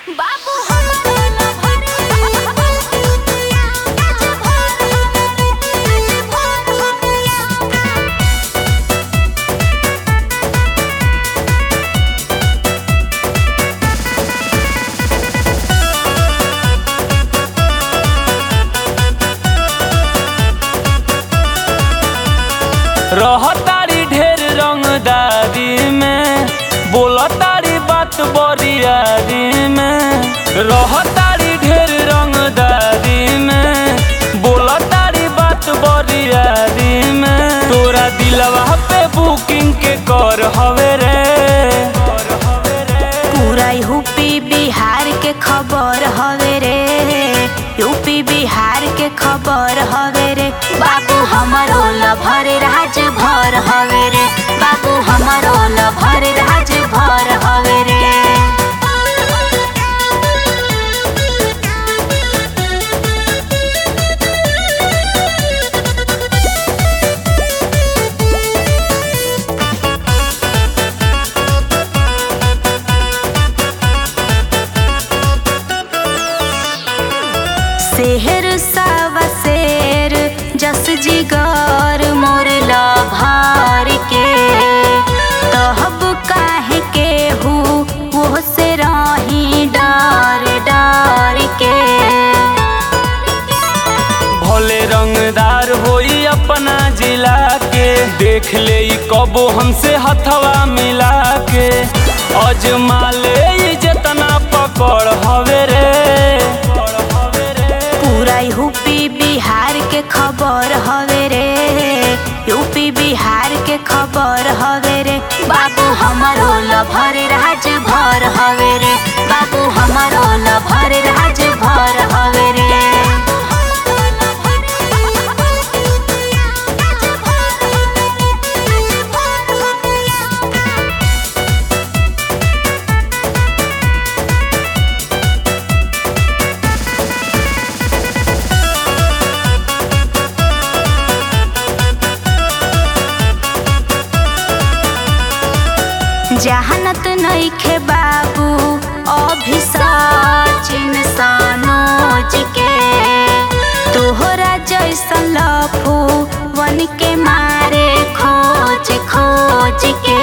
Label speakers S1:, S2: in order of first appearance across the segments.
S1: बाबू हमरो न भरे आज भर हमरे आज भर हमरे
S2: रहतारी ढेर रंगदारी में बोलतारी बात बरियारी में रहतारी ढेर रंगदारी में बोलतारी बात बरियारी में तोरा दिलवा पे बुकिंग के कर हवे रे
S1: पूरा यूपी बिहार के खबर हवे रे यूपी बिहार के खबर हवे रे बाबू हमरो लभर राज भर हवे रे बाबू हमरो लभर राज भर हवे रे शेर सावा शेर जस जिगर मोर लभार के तहब काहे के हु वो से रही डर डर के
S2: भोले रंगदार होई अपना जिला के देख ले ई कबो हमसे हथवा मिला के अजमा ले ई जेतना पकड़ हवे रे
S1: पूरा यूपी बिहार के खबर हवे रे यूपी बिहार के खबर हवे रे बाबू हमरो लभर राज भर हवे रे बाबू हमरो लभर राज भर हवे रे जहानत नइखे बाबू अभी सचिन सनोज के तोहरा जैसन लफू वन के मारे खोज खोज के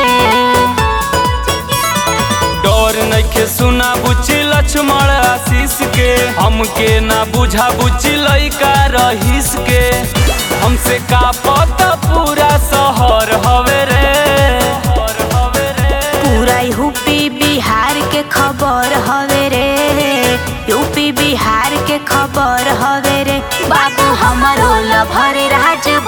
S2: डर नइखे सुना बुची लक्ष्मण आशीष के हमके ना बुझा बुची लइका रहीस के हमसे का पता पूरा शहर हवे रे
S1: पूरा यूपी बिहार के खबर हवे रे यूपी बिहार के खबर हवे रे बाबू हमरो लभर राज